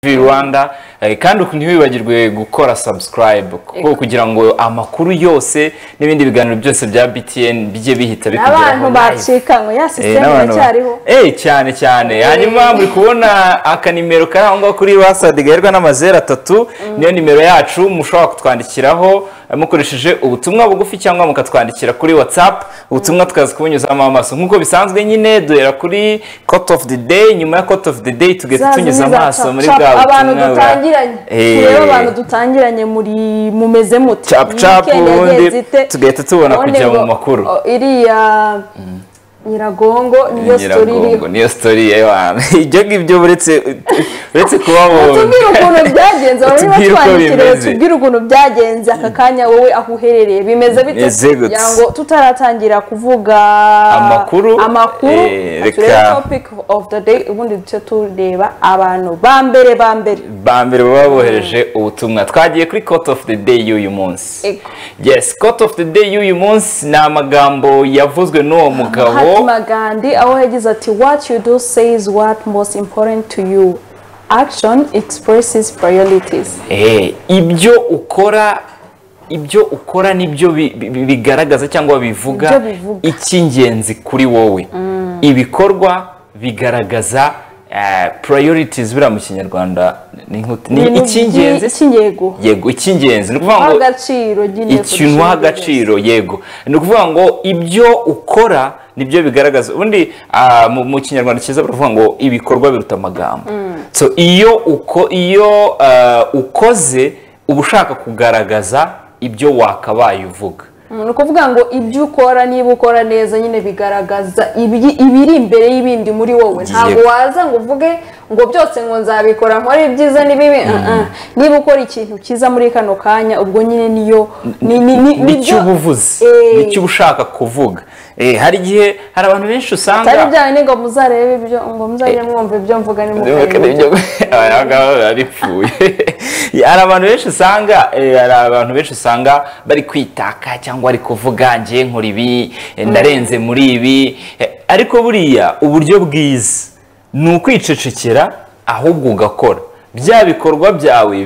TV Rwanda eh, kandi uku ntiwibagirwe gukora subscribe kuko kugira ngo amakuru yose n'ibindi biganiro byose bya BTN bijye bihita abantu bikugeraho live. bacikanywe ya Eh, sisiteme n'abantu ba- iracyariho Eh, cyane cyane hanyuma muri kubona akanimero kari aho ngaho kuri wasadi gaherwa n'amazeru atatu niyo nimero yacu mushobora kutwandikiraho eh, mukoresheje ubutumwa bugufi cyangwa mukatwandikira kuri whatsapp ubutumwa tukaza kubunyuzamo amaso nk'uko bisanzwe nyine duhera kuri court of the day nyuma ya court of the day tugahita Za tunyuza zimwe za amaso cap- muri cap, bwa abantu butumwa bwa- dutangiranye Eh, turebe abantu dutangiranye muri mumeze muti Cap, Iyi cap, weekend ubundi yagenze ite? tugahita tubona Ubundi kujya mu ngo, makuru. o, iriya nyiragongo niyo sitori iriho Nyiragongo, niyo story y'abantu ibyo ngibyo uretse uretse kuba bombi tubwire ukuntu byagenze bari Utubwire uko batwandikiriye bimeze. tubwire ukuntu byagenze aka kanya wowe aho uherereye bimeze bite Bimeze gute. kugira ngo tutaratangira kuvuga Amakuru, amakuru eh, reka- turebe topic of the day ubundi duce tureba abantu ba mbere ba mbere ba mbere baba bohereje ubutumwa twagiye kuri court of the day y'uyu munsi Ego. yes court of the day y'uyu munsi ni amagambo yavuzwe n'uwo mugabo Mahatma Gandhi aho yagize ati what you do says what most important to you action expresses priorities Eh, ibyo ukora ibyo ukora nibyo bi- bi- bi- bigaragaza cyangwa bivuga Nibyo bivuga. icy'ingenzi kuri wowe ibikorwa bigaragaza eh, priorities buriya mu kinyarwanda ni nk'uti- ni Ibintu icy'ingenzi by'i- icy'yego yego icy'ingenzi ni ukuvuga Uha ngo agaciro nyine ikintu uha agaciro yego ni ukuvuga ngo ibyo ukora nibyo bigaragaza ubundi ah, mu- mu kinyarwanda cyiza baravuga ngo ibikorwa biruta amagambo so iyo uko iyo ah, ukoze uba ushaka kugaragaza ibyo wakabaye uvuga Mm, ni ukuvuga ngo ibyo ukora niba ukora neza nyine bigaragaza ibi- ibiri imbere y'ibindi muri wowe ntabwo waza ngo uvuge ngo byose ngo nzabikora nkore ibyiza n'ibibi uh-uh. niba ukora ikintu cyiza muri kano kanya ubwo nyine niyo ni- ni- ni- nicyo nibyo- uba uvuze Eh. nicyo uba ushaka kuvuga Eh, hari igihe hari abantu benshi usanga atari byanyu ni ngo muzarebe ibyo ngo muzajye mwumva ibyo mvuga ni mukareba abangaba baripfuye hari abantu benshi usanga eh, hari abantu benshi usanga bari kwitaka cyangwa bari kuvuga ngiye nkora ibi eh, ndarenze muri ibi Eh, ariko buriya uburyo bwiza ni ukwicecekera ahubwo ugakora bya bikorwa byawe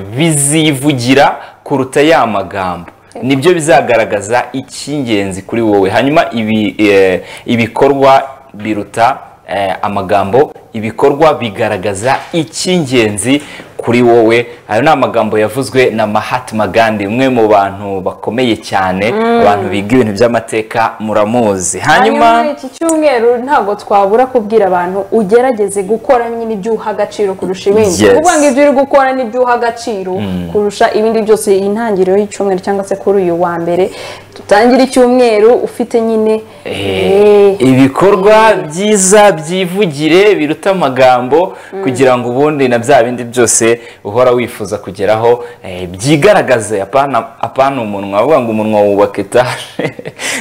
bizivugira kuruta ya magambo nibyo bizagaragaza icy'ingenzi kuri wowe hanyuma ibi eh, ibikorwa biruta eh, amagambo ibikorwa bigaragaza icy'ingenzi kuri wowe ayo ni amagambo yavuzwe na Mahatma Gandhi umwe mu bantu bakomeye cyane abantu biga ibintu by'amateka muramuzi hanyuma hanyuma muri iki cyumweru ntabwo twabura kubwira abantu ugerageze gukora nyine ibyo uha agaciro kurusha ibindi Yes. kuvuga ngo ibyo uri gukora n'ibyo uha agaciro kurusha ibindi byose iyi ntangiriro y'icyumweru cyangwa se kuri uyu wa mbere dutangire icyumweru ufite nyine Eh, eh, ibikorwa byiza byivugire biruta amagambo kugira ngo ubundi na bya bindi byose uhora wifuza kugeraho eh, byigaragaze apana apana umunwa bavuga ngo umunwa wubaka etaje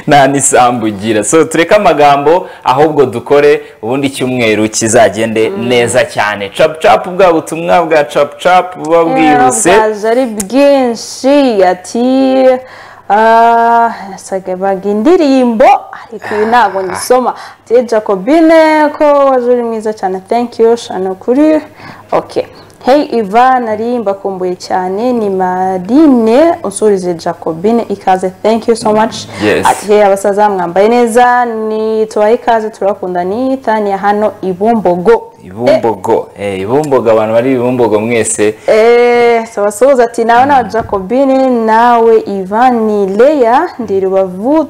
nta n'isambu ugira so tureke amagambo ahubwo dukore ubundi icyumweru kizagende neza cyane cap cap bwa butumwa bwa cap cap buba bwihuse bwaje ari bwinshi ati ah, yasaga baga indirimbo ariko ibi ntabwo ngisoma ati jacobine ko waje uri mwiza cyane thank you shana kuri okay hey iva nari mbakumbuye cyane ni marine unsurize jacobine ikaze thank you so much Yes. ati hey abasaza mwambaye neza ni tubahe ikaze turakunda ni tania hano ibumbogo ibumbogo eh, ibumbogo abantu bari ibumbogo mwese Eh, sabasuhuza ati nawe nawe jacobine nawe ivani leya ndi rubavu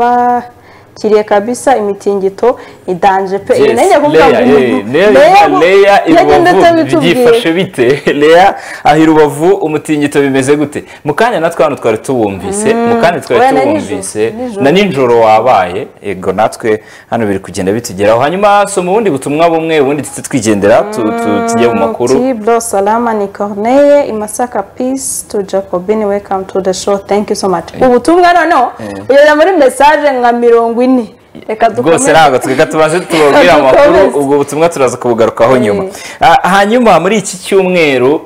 turabakiriye kabisa imitingito ni danje pe ibi Yes, najya kuvuga ngo Leya, umuntu eh, Leya yitwa Leya i yagenda Rubavu byifashe atabitubwiye bite Leya aho i Rubavu umutingito bimeze gute mu kanya natwe hano twari tuwumvise mu kanya oya, twari na tuwumvise nijoro, nijoro. na nijoro wabaye yego natwe hano biri kugenda bitugeraho hanyuma soma ubundi butumwa bumwe ubundi tujye twigendera tu- tu- tujye mu makuru Tibro Salama ni Corneye Imasaka Peace to Jacobine welcome to the show thank you so much ubutumwa noneho ugeze muri message nka mirongo ine reka rwose dukomeze ntabwo twiga tubanze tubabwire amakuru Dukomeze. ubwo butumwa turaza kubugarukaho nyuma Ah, hanyuma muri iki cyumweru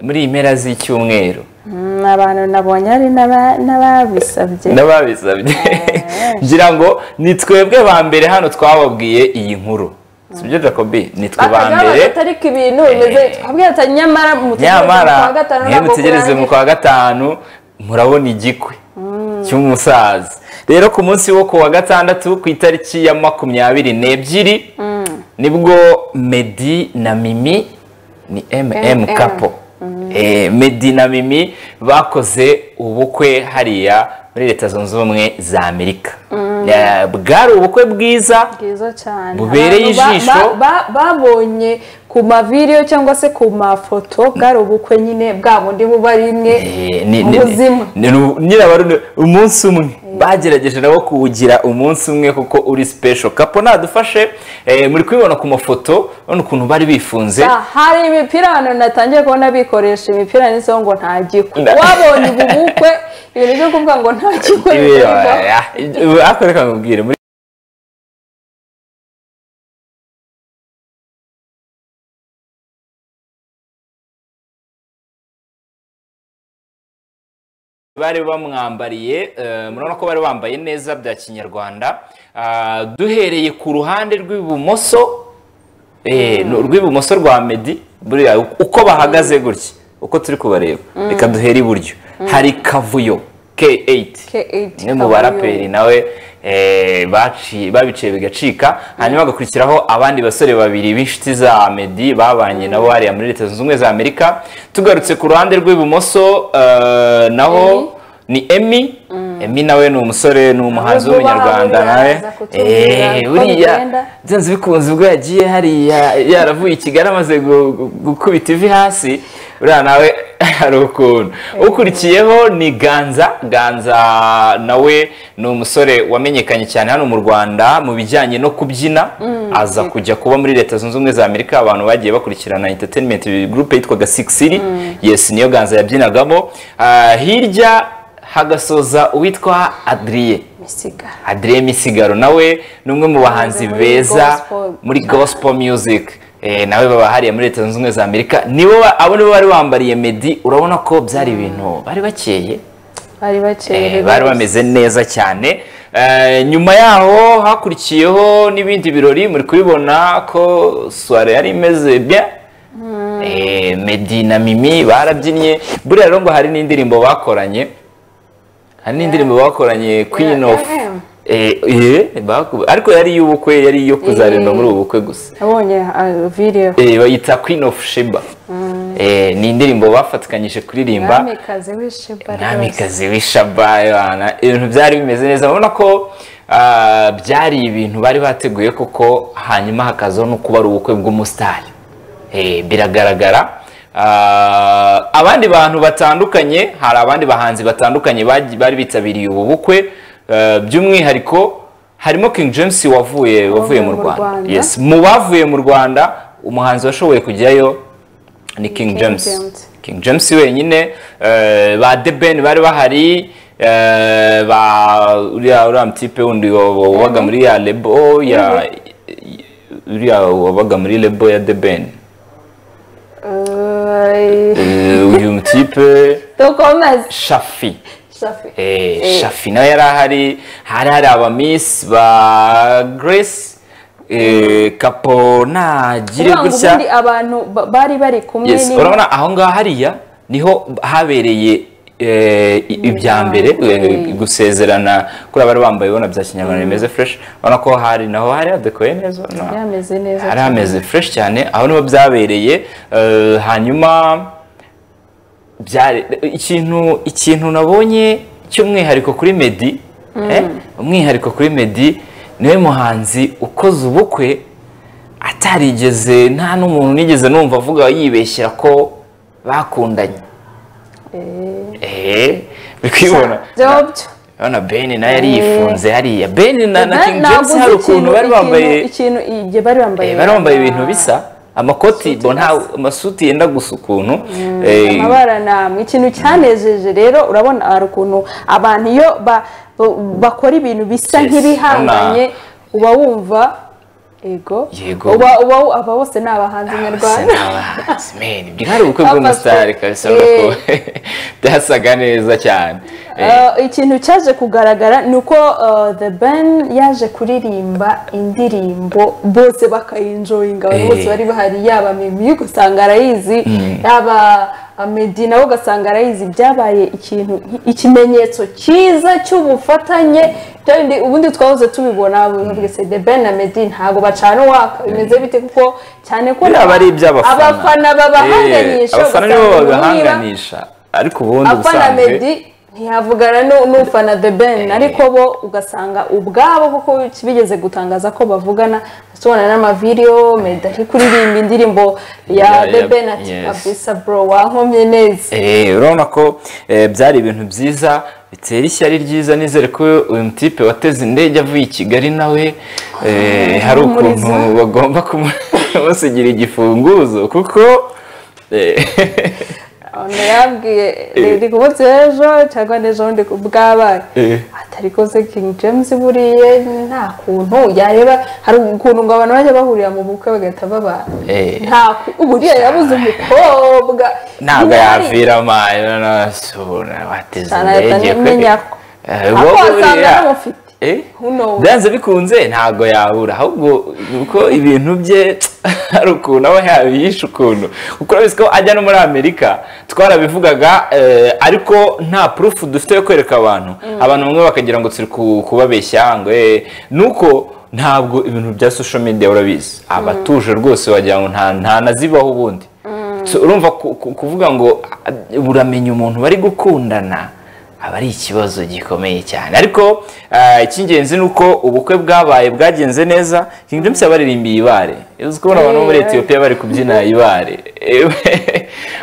muri iyi mpera z'icyumweru Mm, abantu nabonye hari n'aba- n'ababisabye n'ababisabye ngira ngo ni twebwe ba mbere hano twababwiye iyi nkuru si byo jacobi ni twe ba bakagaragaza mbere atari ko ibintu bimeze twabwira ati nyamara mutegereze mu kwa nyamara gatanu niyo ntabwo mutegereze kurangira mu kwa gatanu murabona igikwe cy'umusaza rero ku munsi wo ku wa gatandatu ku itariki ya makumyabiri n'ebyiri nibwo medi na mimi ni mm MM. kapo Eh, medi na mimi bakoze ubukwe hariya muri leta zunze ubumwe za amerika Eh, bwari ubukwe bwiza bwiza cyane bubereye Abantu ba- ijisho ba- ba- babonye ku mavideyo cyangwa se ku mafoto bwari ubukwe nyine bwa bundi buba ari imwe Eh, ni- ni- ubuzima ni- ni- nyirabari ni umunsi umwe bagerageje nabo kuwugira umunsi umwe kuko uri special kapo nadufashe eh, muri kubibona ku mafoto urabona ukuntu bari bifunze Ah, hari imipira abantu natangiye kubona bikoresha imipira ndetse ngo nta gikwe Nda- wabonye ubu bukwe ibintu byo kuvuga ngo nta gikwe Eh, bikorwa ah, eh, ariko reka nkubwire muri bari bamwambariye eh, murabona ko bari bambaye neza bya kinyarwanda Ah, duhereye ku ruhande rw'ibumoso Eh, ni urw'ibumoso rwa medi buriya uko bahagaze gutya uko turi kubareba reka duhere iburyo hari kavuyo k8 K8, umwe mu Kavuyo. baraperi nawe eh, baci- babiciye bigacika hanyuma hagakurikiraho abandi basore babiri b'inshuti za medi babanye nabo hariya muri leta zunze ubumwe za amerika tugarutse ku ruhande rw'ibumoso eh, naho ni emi emi nawe ni umusore ni umuhanzi Ahubwo w'umunyarwanda bahahurira nawe aza kutubwira Eh, uko buriya bigenda. byanze bikunze ubwo yagiye hariya yaravuye i kigali amaze gu- gu- gukubita ivi hasi uriya nawe hari ukuntu ukurikiyeho ni ganza ganza nawe ni umusore wamenyekanye cyane hano mu rwanda mu bijyanye no kubyina aza kujya kuba muri leta zunze ubumwe za amerika abantu bagiye bakurikirana entertainment group yitwaga six city yes niyo ganza yabyinagamo Ah, hirya hagasoza uwitwa adriye misiga Adrien Misigaro nawe ni umwe mu bahanzi Muri beza gospel. muri gospel music Eh, nawe baba hariya muri leta zunze ubumwe za amerika nibo ba- abo nibo bari bambariye medi urabona ko byari ibintu bari bakeye bari Eh, baceye bari bameze neza cyane Eh, nyuma yaho hakurikiyeho n'ibindi birori muri kubibona ko soirée yari imeze bien Eh, Meddy na Mimi barabyinnye buriya rero ngo hari n'indirimbo bakoranye hari n'indirimbo bakoranye Queen Yeah, of yeah. Eh, eh, baku- ariko yari iy'ubukwe yari iyo kuzarirwa muri ubu bukwe gusa nabonye ah, video Eh, bayita Queen of Sheba Eh, ni indirimbo bafatikanyije kuririmba mwamikazi w'ishiba rwose umwamikazi w'ishabayana ibintu byari bimeze neza urabona ko ah, byari ibintu bari bateguye kuko hanyuma hakazaho no kuba ari ubukwe bw'umusitari Eh, biragaragara Ah, abandi bantu batandukanye hari abandi bahanzi batandukanye bagi- bari bitabiriye ubu bukwe Eh, by'umwihariko harimo King James wavuye wavuye mu mu Rwanda Rwanda. yes mu bavuye mu Rwanda umuhanzi washoboye kujyayo ni King King James James. King James wenyine eh, ba The Ben bari bahari eh, ba uriya uriya mutipe wundi wa- wa- wabaga muri ya lebo ya uriya wabaga muri lebo ya The Ben Eh, Eh, uyu mutipe dukomeze Shafi shafi Eh, Shafi nawe yari ahari hari hari abamiss ba Grace eh, Kapo nagire uranga gutya ubundi abantu ba- bari bari kumwe yes urabona aho ngaho hariya niho habereye eh, i- ibya mbere eh, gusezerana kuri abari bambaye ubona bya kinyarwanda bimeze fresh urabona ko hari naho hari hadekoye neza urabona Hari hameze neza hari hameze fresh cyane aho niho byabereye eh, hanyuma byari ikintu ikintu nabonye cy'umwihariko kuri Meddy eh, umwihariko kuri Meddy niwe muhanzi ukoze ubukwe atarigeze nta n'umuntu nigeze numva avuga yibeshyira ko bakundanye eh bikibona byobyo urabona Ben nawe yari yifunze hariya Ben na, na Na- King ntabwo James uzi hari ukuntu ikintu- bari bambaye ikintu- ikintu igihe bari bambaye Eh, bari bambaye ibintu ama- bisa amakoti bo nta amasuti yenda gusa ukuntu eh, amabara namwe ikintu cyanejeje rero urabona hari ukuntu abantu iyo ba- ba- bakora ibintu bisa Yes, nk'ibihanganye uba wumva yego Yego. uba uba aba bose ni abahanzi nyarwanda nyarwanda bwari ubukwe Afashwe. bw'umusitari kabisa urabona ko byasaga neza cyane Eh, Eh, ikintu cyaje kugaragara ni uko eh, the ben yaje kuririmba indirimbo bose bakayinjoyinga abantu Eh. bose bari bahari yaba mimi ugasanga arayizi yaba amedi nawe ugasanga arayizi byabaye ikintu ikimenyetso cyiza cy'ubufatanye bya bindi- ubundi twahoze tubibona bavuga se the ben na medi ntabwo bacana uwaka bimeze bite kuko cyane ko biriya aba ari iby'abafana abafana babahanganisha Eh, abafana nibo ugasanga muhira- babahanganisha ariko ubundi afana ubusanzwe medi ntiyavugana nu- n'ufana the ben ariko bo ugasanga ubwabo kuko bigeze gutangaza ko bavugana tubona n'amavidewo medi ari kuririmba indirimbo ya Ya- the ya- ben ati yes. kabisa bro wankomye neza Eh, urabona ko eh, byari ibintu byiza bitera ishyari ryiza nizere ko uyu mutipe wateze indege avuye i kigali nawe eh, hari ukuntu Humuriza. bagomba kumusigira igifunguzo kuko eh, Ono yambwiye ndi kumunsi w'ejo cyangwa n'ejo bundi bwabaye Eh. atariko se king james buriye nta kuntu yareba hari ukuntu ngo abantu bajya bahurira mu bukwe bagahita babana Eh. nta ku- buriya yabuze umukobwa ntabwo Nyari- yaviramo ayo nasubona wateze Cyane ahita indege kwe. amenya ko. Eh, Ahubwo wowe wasanga buriya- aramufite. Eh? Who knows? byanze bikunze ntabwo yabura ahubwo uko ibintu bye hari ukuntu aba yabiyisha ukuntu kuko urabizi ko ajya no muri amerika twarabivugaga eh, ariko nta purufu dufite yo kwereka abantu abantu bamwe bakagira ngo turi ku- kubabeshya ngo eh, nuko ntabwo ibintu bya social media urabizi abatuje rwose wagira ngo nta nta nazibaho ubundi So, urumva ku- ku- kuvuga ngo ah, uramenya umuntu bari gukundana aba ari ikibazo gikomeye cyane ariko ah, icy'ingenzi ni uko ubukwe bwabaye bwagenze neza King James yabaririmbiye ibare uzi kubona abantu bo muri Eh. Ethiopia bari kubyina ibare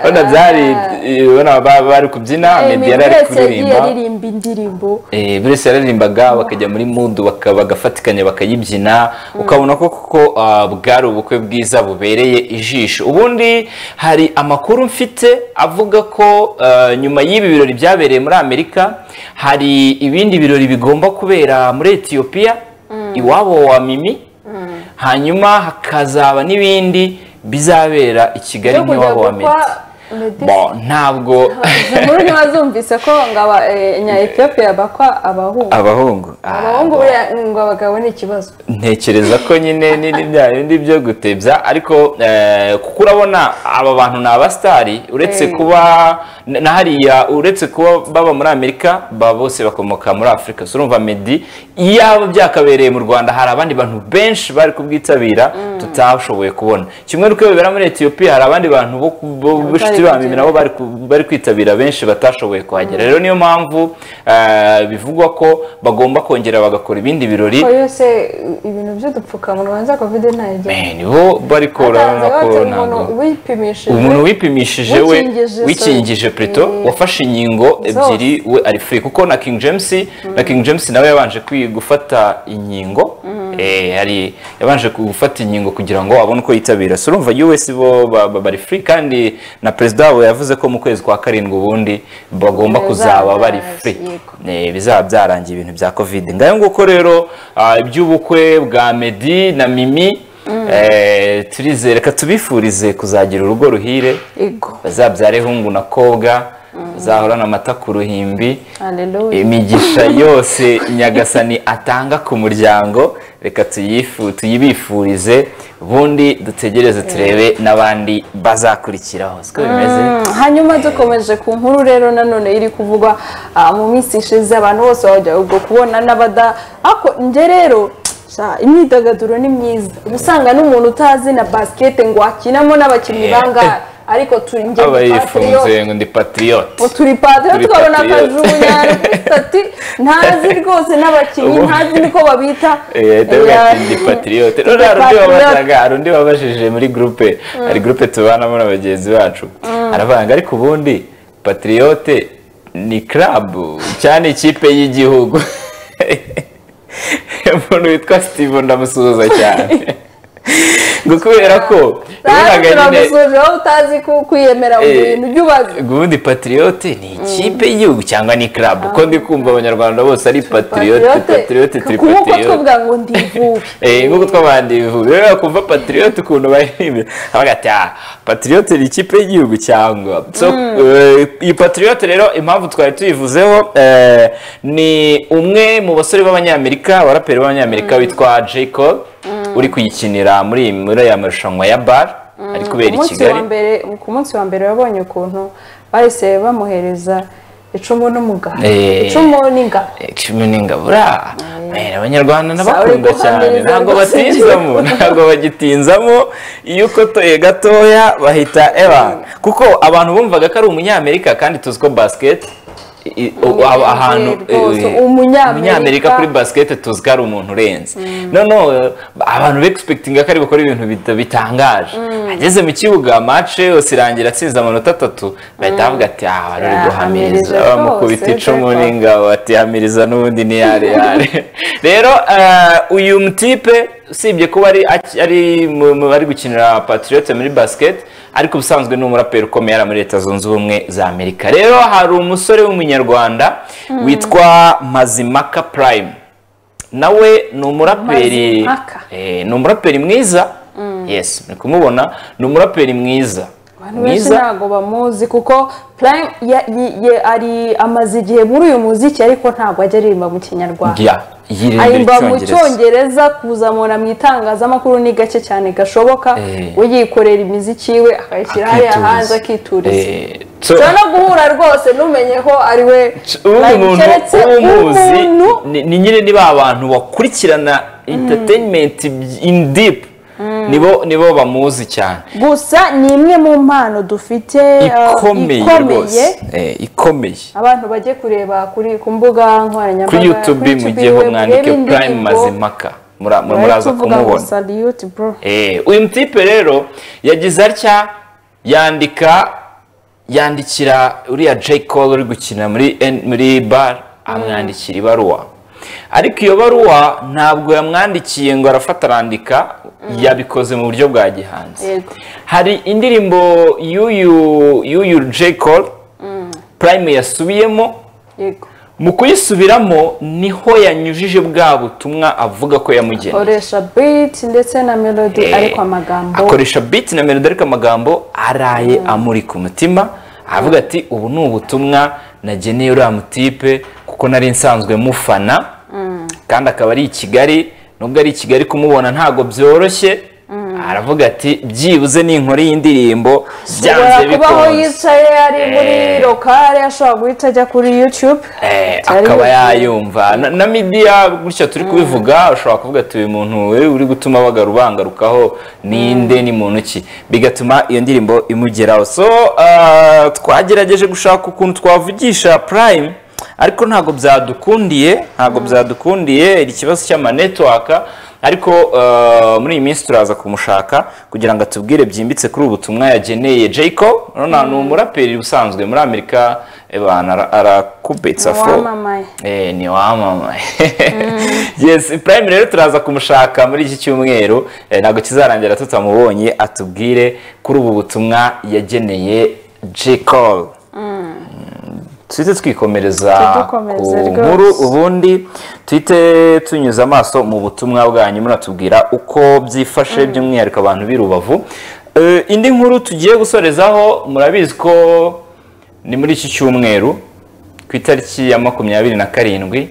ubona byari ubona ba- bari kubyina Emi Meddy yari ari wese yagiye kuririmba aririmba indirimbo Eh, buri wese yararirimbaga bakajya muri mudu baka- bagafatikanya bakayibyina ukabona ko kuko ah, bwari ubukwe bwiza bubereye ijisho ubundi hari amakuru mfite avuga ko ah, nyuma y'ibi birori byabereye muri amerika hari ibindi birori bigomba kubera muri etiyopiya iwabo wa mimi hanyuma hakazaba n'ibindi bizabera i kigali Byo kujya n'iwabo wa gukwa meti Meddy- Bon, ntabwo inkuru ntibazumvise ko ngo aba eh, nya Ethiopia bakwa abahungu abahungu Ah, abahungu bon. buriya ngo abagabo ni ikibazo ntekereza ko nyine n'ibindi bya bindi byo gutebya ariko eh, kuko urabona aba bantu ni abasitari uretse Eh. kuba na na hariya uretse kuba baba muri amerika baba bose bakomoka muri afurika so urumva medi iyaba byakabereye mu rwanda hari abandi bantu benshi bari kubwitabira tutashoboye kubona kimwe n'uko bibera muri etiyopiya hari abandi bantu bo ku- bo- b'inshuti ba mimi kugera. nabo bari ku- bari kwitabira benshi batashoboye kuhagera rero niyo mpamvu eh, bivugwa ko bagomba kongera bagakora ibindi birori ko yose eh, ibintu by'udupfukamunwa za covid ntayigera Eh, nibo bari korana ko umuntu ntabwo wipimishije umuntu wipimishije we Wikingije, wikingije sorry. preto Eh, wafashe inkingo zose. ebyiri we ari free kuko na King James na King James nawe yabanje kwi- gufata inkingo eh hari yabanje gufata inkingo kugira ngo abone uko yitabira so urumva US bo ba- ba- bari free kandi na president wabo yavuze ko mu kwezi kwa karindwi ubundi bagomba kuzaba bari free Yego. Eh, bizaba byarangiye ibintu bya covid ngayo nguko rero ah, iby'ubukwe bwa medi na mimi eh, turizere reka tubifurize kuzagira urugo ruhire Yego. bazabyare hungu na kobwa bazahorana amata ku ruhimbi Hallelujah. imigisha yose nyagasani atanga ku muryango reka tuyifu- tuyibifurize ubundi dutegereze turebe n'abandi bazakurikiraho siko bimeze Mm, hanyuma dukomeje ku nkuru rero nanone iri kuvugwa ah, mu minsi ishize abantu bose bajya ubwo kubona n'abada ako nje rero sha, imyidagaduro ni myiza uba usanga n'umuntu utazi na basikete ngo akinamo n'abakinnyi Eh. bangahe ariko turi njye aba ndi patriote. yifunze ngo ndi patriote Ngo turi patriote Turi tukabona patriote. akajugunya kuri stati ntazi rwose n'abakinnyi Ubu- ntazi niko babita Eh, ndavuga Eh, ati ndi patriote ndi rero hari undi patriote. wabazaga hari undi wabajije muri gurupe hari gurupe tubanamo na bagenzi bacu aravuga ngo ariko ubundi patriote ni club cyane ikipe y'igihugu umuntu witwa steve ndamusuhuza cyane kubera ko nawe wabonaga nyine turamusoje wowe utazi ku- kwiyemera mu Eh, bintu jya ubaza ubundi patriyote ni ikipe y'igihugu cyangwa ni club kuko ndi kumva abanyarwanda bose ari patriyote patriyote turi kuko patriyote twavuga ngo ndivuwe Eh, nk'uko twabandi bivuga rero kumva patriyote ukuntu bayirimbye abaga ati ah patriyote ni ikipe y'igihugu cyangwa so eh, iyi patriyote rero impamvu twari tuyivuzeho eh, ni umwe mu basore b'abanyamerika abaraperi b'abanyamerika witwa Jacob uri kuyikinira muri muri aya marushanwa ya bar ari kubera Ku i munsi wa kigali mbere ku munsi wa mbere wabonye ukuntu bahise bamuhereza icumu n'umugabo Eh. icumu n'ingabo cumi n'ingabura Eh, abanyarwanda Sabe n'abakunda guhamiriza cyane ntabwo rwose batinzamo ntabwo bagitinzamo iyo ukotoye gatoya bahita ewa kuko abantu bumvaga ko ari umunyamerika kandi tuzi ko basket i- i- aho- ahantu rwose, eh, umunyamerika. umunyamerika kuri basket tuzi ko ari umuntu urenze noneho eh, abantu begispekitinga ko ari gukora ibintu bita- bitangaje ageze mu kibuga mace yose irangira atsinze amanota atatu bahita bavuga ati aha bari bari guhamiriza Yahamiriza bamukubita rwose, icumu Jacob. ingabo atihamiriza n'ubundi ni yare yare rero eh, uyu mutipe usibye kuba ari aki- ari mu- mu bari gukinira patriote muri basket ariko ubusanzwe ni umuraperi ukomeye ari muri leta zunze ubumwe za amerika rero hari umusore w'umunyarwanda witwa mazimaka prime nawe ni umuraperi Mazimhaka. Eh, ni umuraperi mwiza yes ni kumubona ni umuraperi mwiza abantu benshi ntabwo bamuzi kuko prime ya- yi- ye- ari amaze igihe muri uyu muziki ariko ntabwo ajya aririmba mu kinyarwanda ya yirimbira ayimba mu icyongereza cyongereza kuzamura mu itangazamakuru ni gake cyane gashoboka Eh. we yikorera imiziki we akayishyira hariya Akituriza. hanze akituriza Eh, so- ushobora no guhura rwose ntumenye ko ari we ubu Prime, muntu keretse umuzi umuntu ni- ni nyine ni ba bantu bakurikirana entertainment in deep nibo nibo bamuzi cyane gusa ni imwe mu mpano dufite eh, ikomeye rwose Eh, ikomeye abantu bajye kureba kuri ku mbuga nkoranyambaga kuri youtube mugiyeho mwandike prime mazimaka mura- mura- muraza kumubona saliyuti bro Eh, uyu mutipe rero yagize atya yandika yandikira uriya J. Cole uri gukina muri N- muri bar amwandikira ibaruwa ariko iyo baruwa ntabwo yamwandikiye ngo arafata arandika yabikoze mu buryo bwa gihanzi Yego. hari indirimbo y'uyu y'uyu J. Cole prime yasubiyemo yego mu kuyisubiramo niho yanyujije bwa butumwa avuga ko yamugeneye koresha biti ndetse na melody ariko amagambo akoresha beat na melody ariko amagambo araye amuri ku mutima avuga ati ubu ni ubutumwa nageneye uriya mutipe kuko nari nsanzwe mufana kandi akaba ari i kigali nubwo ari i kigali kumubona ntabwo byoroshye aravuga ati byibuze ninkora iyi ndirimbo byanze ashobora kuba aho bikunze yicaye ari muri Eh. lokale ashobora guhita ajya kuri yutube Eh, akaba yayumva na, na midiya gutya turi kubivuga ushobora kuvuga ati uyu muntu we uri gutuma bagaru bangarukaho ninde ni muntu ki bigatuma iyo ndirimbo imugeraho so ah, twagerageje gushaka ukuntu twavugisha prime ariko ntabwo byadukundiye ntabwo byadukundiye iri kibazo cy'amanetiwaka ariko ah, muri iyi minsi turaza kumushaka kugira ngo atubwire byimbitse kuri ubu butumwa yageneye jayiko ni umuraperi usanzwe muri amerika eh, bana, ara- arakubitsa Wamamaye. Eh, ni wamamaye yes prime rero turaza kumushaka muri iki cyumweru eh, ntabwo kizarangira tutamubonye atubwire kuri ubu butumwa yageneye jayiko tuhite twikomereza Tudukomereze ku rwose. nkuru ubundi tuhite tunyuze amaso mu butumwa bwanyu muratubwira uko byifashe by'umwihariko abantu b'i rubavu Eh, indi nkuru tugiye gusorezaho murabizi ko ni muri iki cyumweru ku itariki ya makumyabiri na karindwi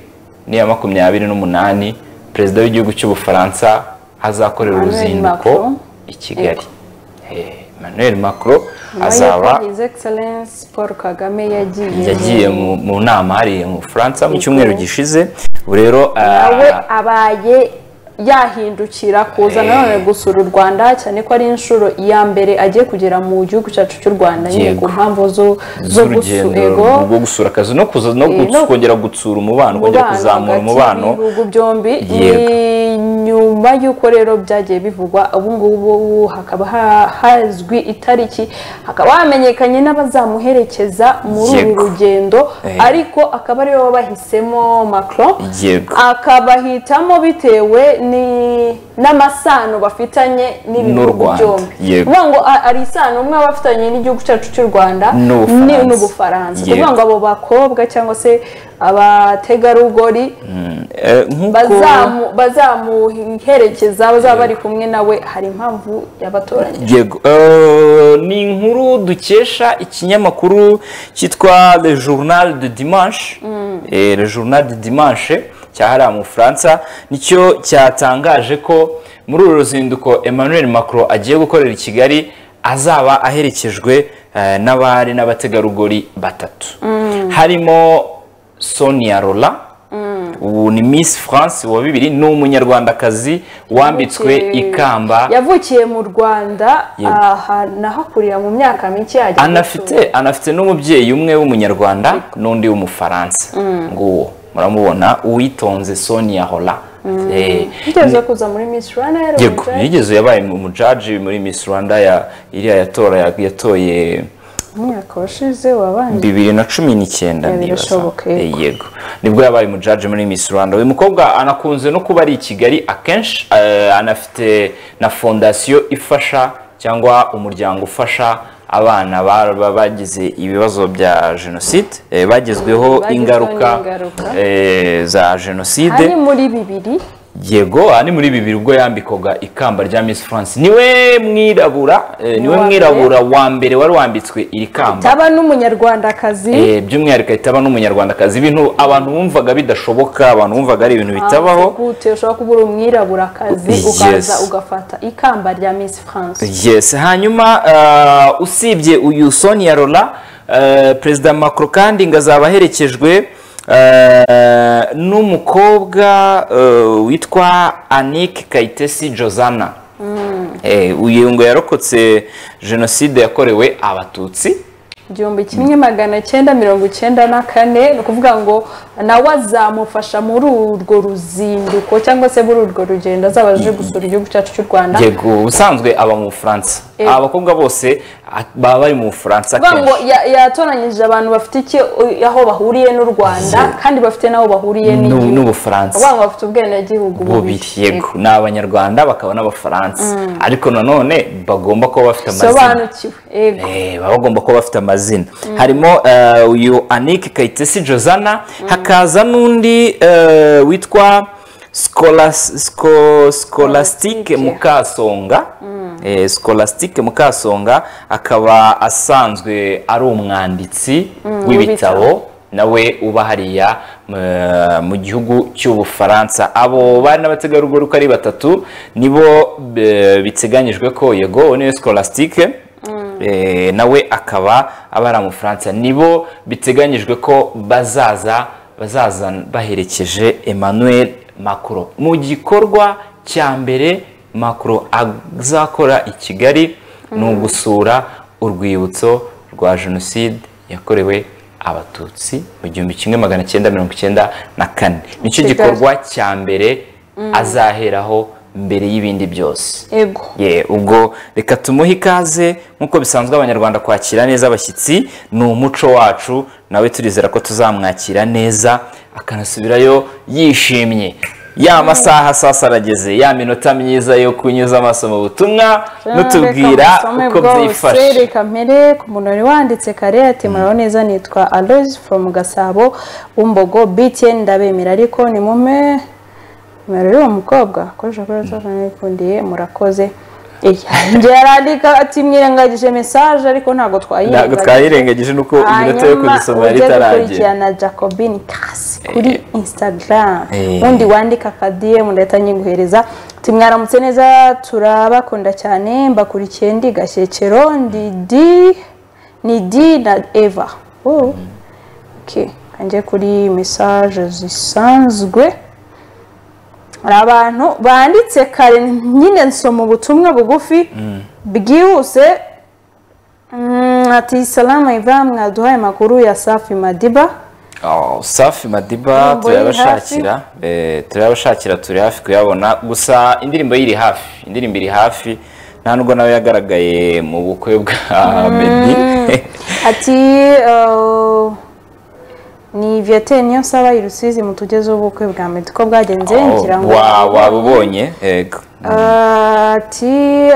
n'iya makumyabiri n'umunani perezida w'igihugu cy'ubufaransa azakorera Emmanuel uruzinduko Macron. i kigali Eh, emmanuel macron azaba his excellence paul kagame yagiye yagiye mu mu nama hariya mu bufaransa mu cyumweru gishize ubu rero ah, nawe abaye yahindukira kuza nanone gusura u rwanda cyane ko ari inshuro ya mbere agiye kugera mu gihugu cyacu cy'u rwanda nyine ku Yego. mpamvu zo zo z'urugendo gusura rwo gusura akazi no kuza no Eh, no- guts- kongera gutsura umubano kongera kuzamura umubano ibihugu byombi Yego. ni nyuma y'uko rero byagiye bivugwa ubu ngubu hakaba ha- hazwi itariki hakaba hamenyekanye n'abazamuherekeza muri uru Yego. rugendo Eh. ariko akaba ari bo bahisemo Macron Yego. akabahitamo bitewe ni n'amasano bafitanye N'u n'ibihugu Rwanda, byombi yego. kuvuga ngo a- ari isano umwe aba afitanye n'igihugu cyacu cy'u rwanda N'Ubufaransa. ni n'ubufaransa Yego. kuvuga ngo abo bakobwa cyangwa se abategarugori Eh, nk'uko bazamu- bazamuherekeza bazaba bari kumwe nawe hari impamvu yabatoranyije yego Eh, ni inkuru dukesha ikinyamakuru cyitwa le journal de dimanche Eh, le journal de dimanche cyahariwe mu bufaransa nicyo cyatangaje ko muri uru ruzinduko emmanuel macron agiye gukorera i kigali azaba aherekejwe eh, n'abari n'abategarugori batatu harimo sonia rola ubu ni miss france wa bibiri ni umunyarwandakazi wambitswe Yavukiye- ikamba yavukiye mu rwanda Yego. aha nahakurira mu myaka mike yajya anafite anafite n'umubyeyi umwe w'umunyarwanda n'undi w'umufaransa nguwo muramubona uwitonze sonia hola Eh, guteza kuza muri Miss Rwanda yari yego umugore. yigeze yabaye umujaji muri miss rwanda ya iriya yatora ya- yatoye umwaka washize wabanje bibiri na cumi n'icyenda Ya, nibaza. birashoboka, Eh, yego nibwo yabaye umujaji muri miss rwanda uyu mukobwa anakunze no kuba ari i kigali akenshi eh, anafite na fondasiyo ifasha cyangwa umuryango ufasha abana baba bagize ibibazo bya jenoside eh, bagezweho Bagezweho ingaruka n'ingaruka. eh, za jenoside ari muri bibiri yego aha ni muri bibiri ubwo yambikwaga ikamba rya Miss France niwe mwirabura eh, niwe Wa mbere. mwirabura wa mbere wari wambitswe iri kamba taba n'umunyarwandakazi Eh, by'umwihariko ahita aba n'umunyarwandakazi ibintu abantu bumvaga bidashoboka abantu bumvaga ari ibintu bitabaho Ah, gute ushobora kuba uri umwiraburakazi Yes. ukaza ugafata ikamba rya Miss France yes hanyuma uh, usibye uyu sonia rola uh, perezida macro kandi ngo azaba aherekejwe uh, n'umukobwa uh, witwa anike kayitesi josana Eh, uyu ngo yarokotse jenoside yakorewe abatutsi igihumbi kimwe magana cyenda mirongo icyenda na kane ni ukuvuga ngo nawe azamufasha muri urwo ruzinduko cyangwa se muri urwo rugendo azaba aje gusura igihugu cyacu cy'u rwanda yego ubusanzwe aba mu bufaransa Eh. aba bakobwa bose a- baba bari mu bufaransa kuvuga ngo akenshi. ya- yatoranyije abantu bafite icyo aho bahuriye n'u rwanda kandi bafite n'aho bahuriye N'u- n'igihugu n'ubufaransa kuvuga ngo bafite ubwenegihugu bubiri yego ni abanyarwanda bakaba n'abafaransa ariko nanone bagomba kuba bafite amazina sobanukiwe yego Eh, baba bagomba kuba bafite amazina harimo eh, uyu anike kayitesi josana hakaza n'undi eh, witwa sikolasitike mukasonga Eh, sikolasitike mukasonga akaba asanzwe ari umwanditsi w'ibitabo nawe uba hariya eh, mu gihugu cy'ubufaransa abo bari n'abategarugori uko ari batatu nibo eh, biteganyijwe ko yego niwe sikolasitike Eh, nawe akaba aba ari amufaransa nibo biteganyijwe ko bazaza bazaza baherekeje emmanuel macron mu gikorwa cya mbere macron azakora i kigali ni ugusura urwibutso rwa jenoside yakorewe abatutsi mu gihumbi kimwe magana cyenda mirongo icyenda na kane nicyo Kigali. gikorwa cya mbere azaheraho mbere y'ibindi byose yego ye ubwo reka tumuhe ikaze nk'uko bisanzwe abanyarwanda kwakira neza abashyitsi ni umuco wacu nawe turizera ko tuzamwakira neza akanasubirayo yishimye ya masaha sasa arageze ya minota myiza yo kunyuza amaso mu butumwa nutubwira Reka musome uko bwose, byifashe reka mpere ku muntu wari wanditse kare ati muraho neza nitwa aloyizi foromu gasabo w'umbogo bitiyeni ndabemera ariko ni mume nimero y'uwo mukobwa akoresha kuri whatsapp nikundiye murakoze iya njye yarandika ati mwirengagije mesaje ariko ntabwo ntabwo twayirengagije twayirengagije n'uko iminota yo kugisoma yari ujye itaragera gukurikirana jacobin kasi kuri instagram Eh. ubundi wandika akadiyemu ndahita nyiguhereza ati mwaramutse neza turabakunda cyane mbakurikiye ndi gashyekero ndi di ni di na eva Oh. Okay. kanjye kuri mesaje zisanzwe hari abantu banditse kare nyine nsoma ubutumwa bugufi bwihuse Mm, ati salama iva mwaduhaye amakuru ya safi madiba Oh, safi madiba Indirimbo y'iri turayabashakira Eh, turayabashakira turi hafi kuyabona gusa indirimbo y'iri hafi indirimbo iri hafi nta nubwo nawe yagaragaye mu bukwe bwa meddy ati uh, ni vietnam niyo nsaba i rusizi mutugezeho ubukwe bwa meddy ko bwagenze ngira ngo wabubonye ati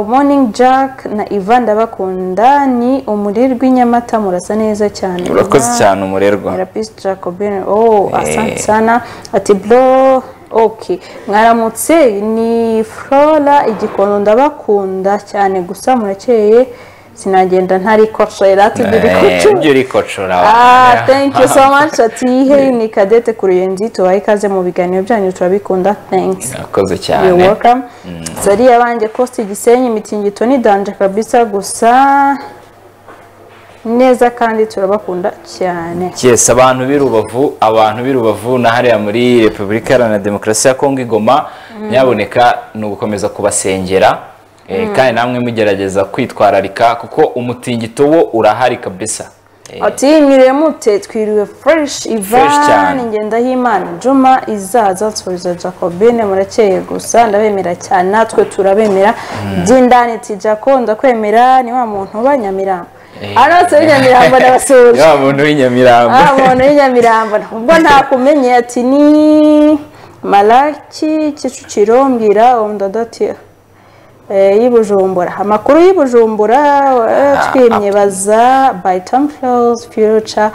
morning jack na ivan ndabakunda ni umurirwa i nyamata murasa neza cyane urakoze cyane umurerwa therapist jacobin oh Eh. asante sana ati bro ok mwaramutse ni flora igikondo ndabakunda cyane gusa murakeye sinagenda ntari koshera tubiri Eh, kucu ibyo urikocora Ah, thank you so much ati hey ni kadete kuruyenzi tubahe ikaze mu biganiro byanyu turabikunda thanks urakoze You're cyane welcome. Zari yabanje post Gisenyi imitingito ni danje kabisa gusa neza kandi turabakunda cyane. Yes, abantu b'i Rubavu abantu b'i Rubavu na hariya muri Repubulika Iharanira Demokarasi ya Kongo Igoma nyaboneka ni ugukomeza kubasengera eh, kandi namwe mugerageza kwitwararika kuko umutingito wo urahari kabisa Eh, Ati mwiriwe mute twiriwe fresh Fresh Ivan cyane. Ngendahimana Juma izaza turiza Jacobine murakeye gusa ndabemera cyane natwe turabemera by'indani ti Jaco ndakwemera ni wa muntu uba Nyamirambo. Eh. Arose Nyamirambo ndabasuhuje. ya muntu w'inyamirambo Ah, umuntu w'inyamirambo ubwo ntakumenye ati ni malaki kicukiro mbwira umudadati y'i bujumbura amakuru y'i bujumbara twimye baza by tamfels future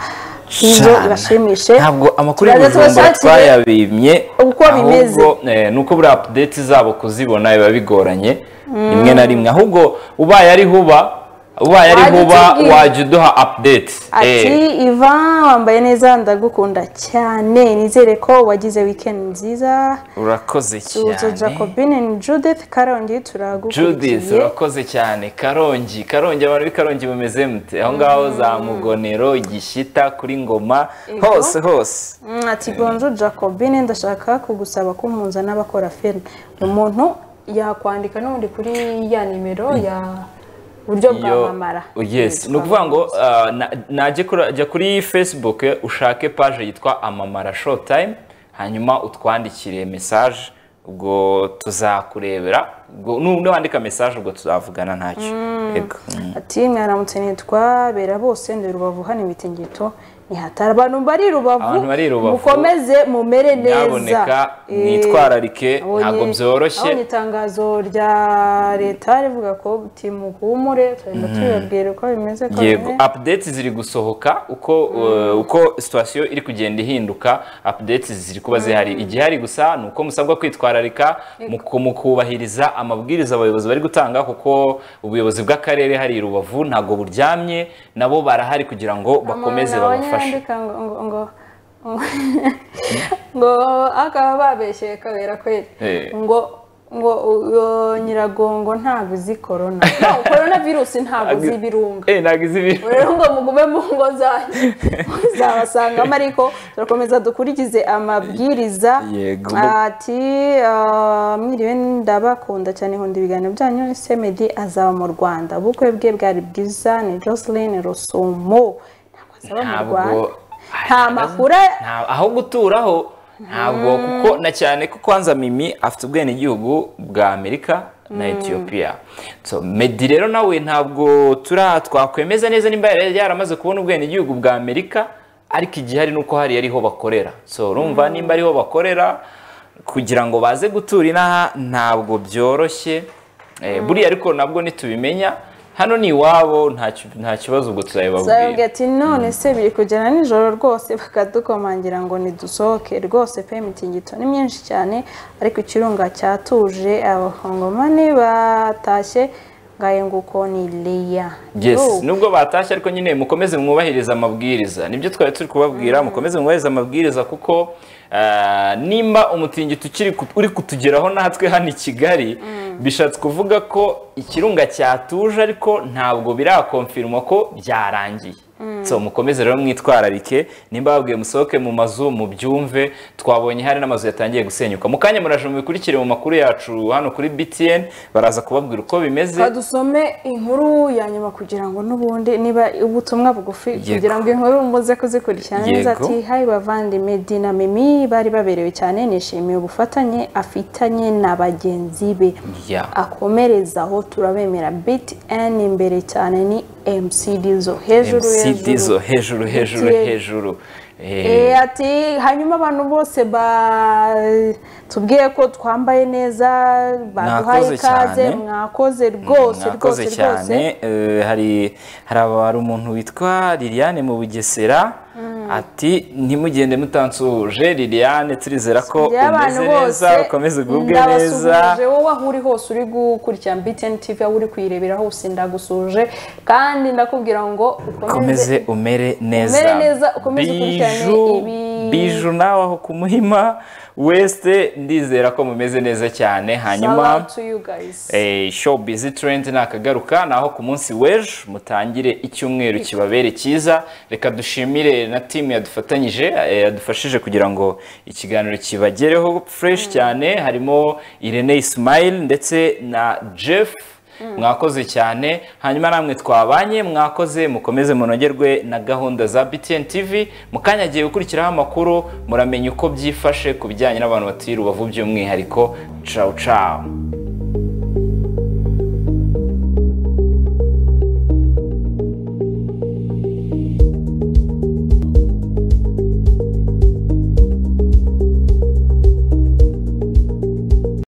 ibyo Shana. ibashimishe ntabwo amakuru Turaza y'ubujumbura tubashakire twayabimye uko bimeze. ahubwo, eh, ni uko buriya update zabo kuzibona biba bigoranye rimwe na rimwe ahubwo ubaye ari huba ubaye ari Wajya huba utubwira. wajya uduha update ati Eh, ivan wambaye neza ndagukunda cyane nizere ko wagize weekend nziza urakoze tuza cyane jacobine ni judith karongi turagukurikiye Judith urakoze cyane karongi karongi abantu b'ikarongi bameze mute aho ngaho za mugonero gishyita kuri ngoma hose hose Mm, ati bonjour jacobine ndashaka kugusaba ko mpuza n'abakora filime umuntu yakwandika n'ubundi kuri ya nimero ya buryo Yo- bwamamara oh, yes ni ukuvuga ngo uh, na- najya kuri- jya kuri facebook eh, ushake page yitwa amamara showtime hanyuma utwandikire message ubwo tuzakurebera ubwo nu- nuwandika message ubwo tuzavugana ntacyo yego Mm. ati mwaramutse nitwa bera bose ndi rubavu hano imitingito nihatara abantu bari rubavu Abantu bari Rubavu. mukomeze mumere neza Nyaboneka, Eh, mwitwararike, ntabwo byoroshye. nabonye itangazo rya leta rivuga ko timuhumure tugenda tubibabwira uko bimeze ko yego updates ziri gusohoka uko uh, uko situation iri kugenda ihinduka updates ziri kuba zihari igihari gusa ni uko musabwa kwitwararika mu ku- mu kubahiriza amabwiriza abayobozi bari gutanga kuko ubuyobozi bw'akarere hari i rubavu ntabwo buryamye nabo barahari kugira ngo bakomeze Umuntu abonye babafashe yandika ngo ngo ngo ngo akaba babeshyeye kabera kweri Eh. ngo ngo uh, nyiragongo ntabwo uzi korona korona virusi ntabwo uzi ibirunga Eh, ntabwo izi ibintu rero ngo mugume mu ngo zanyu uzabasangamo ariko turakomeza dukurikize amabwiriza Yego. ati ah, mwiriwe ndabakunda cyane nkunda ibiganiro byanyu semedi azaba mu rwanda ubukwe bwe bwari bwiza ni jocelyn rusumo ntabwo azaba mu rwanda ntabwo nta makuru Nta- aho guturaho ntabwo kuko na cyane ko kwanza mimi afite ubwenegihugu bwa amerika na etiyopiya so medi rero nawe ntabwo tura twakwemeza neza nimba yari yaramaze kubona ubwenegihugu bwa amerika ariko igihari ni uko hariya ariho bakorera so urumva nimba ariho bakorera kugira ngo baze gutura inaha ntabwo byoroshye Eh, buriya ariko nabwo ntitubimenya hano ni iwabo nta ki- nta kibazo ubwo Zababwira turabibabwira ati none se biri kugera nijoro rwose bakadukomangira ngo nidusohoke rwose pe imitingito ni myinshi cyane ariko ikirunga cyatuje abakongomani batashye ngaye nguko ni leya Yes, nubwo batashye ariko nyine mukomeze mwubahirize amabwiriza nibyo twari turi kubabwira mukomeze mwubahirize amabwiriza kuko ah, nimba umutingito ukiri ku- uri kutugeraho natwe hano i kigali bishatse kuvuga ko ikirunga cyatuje ariko ntabwo birakonfirma ko byarangiye so mukomeze rero mwitwararike nimba babwiye musohoke mu mazu mubyumve twabonye hari n'amazu yatangiye gusenyuka mu kanya muraje mubikurikire mu makuru yacu hano kuri btn baraza kubabwira uko bimeze Reka dusome inkuru ya nyuma kugira ngo n'ubundi niba ubutumwa bugufi Yego. kugira ngo inkuru muze kuzikurikirana neza Yego. ati hayi bavandimwe dina mimi bari baberewe cyane nishimiye ubufatanye afitanye na bagenzi be Yeah. akomerezaho turabemera biti eni imbere cyane ni mcd zo hejuru mcd zo hejuru hejuru hejuru MTN. hejuru Eh, Eh, ati hanyuma abantu bose ba- tubwiye ko twambaye neza baduhaye Mwakoze ikaze cyane. mwakoze rwose rwose mwakoze rwose cyane Eh, hari hari aba- hari umuntu witwa liliane mu bugesera ati ntimugende mutansuhuje liliane turizera ko By'abantu umeze neza bose, ukomeze ugubwe neza ndabasuhuje wowe aho uri hose uri gukurikira mbiteni tivi aho uri kuyirebera hose ndagusuje kandi ndakubwira ngo ukomeze ukomeze umere neza Umere neza, ukomeze ukurikirane Biju- ibi- biju nawe aho ku muhima wese ndizera ko mumeze neza cyane hanyuma shout out to you guys Eh, show busy trend nakagaruka naho ku munsi w'ejo mutangire icyumweru kibabere cyiza reka dushimire na timu yadufatanyije eh, yadufashije kugira ngo ikiganiro kibagereho fresh cyane harimo Irene Ismail ndetse na Jeff mwakoze cyane hanyuma namwe twabanye mwakoze mukomeze munogerwe na gahunda za BTN TV mukanya agiye gukurikiraho amakuru muramenya uko byifashe ku bijyanye n'abantu batuye i Rubavu by'umwihariko ciao ciao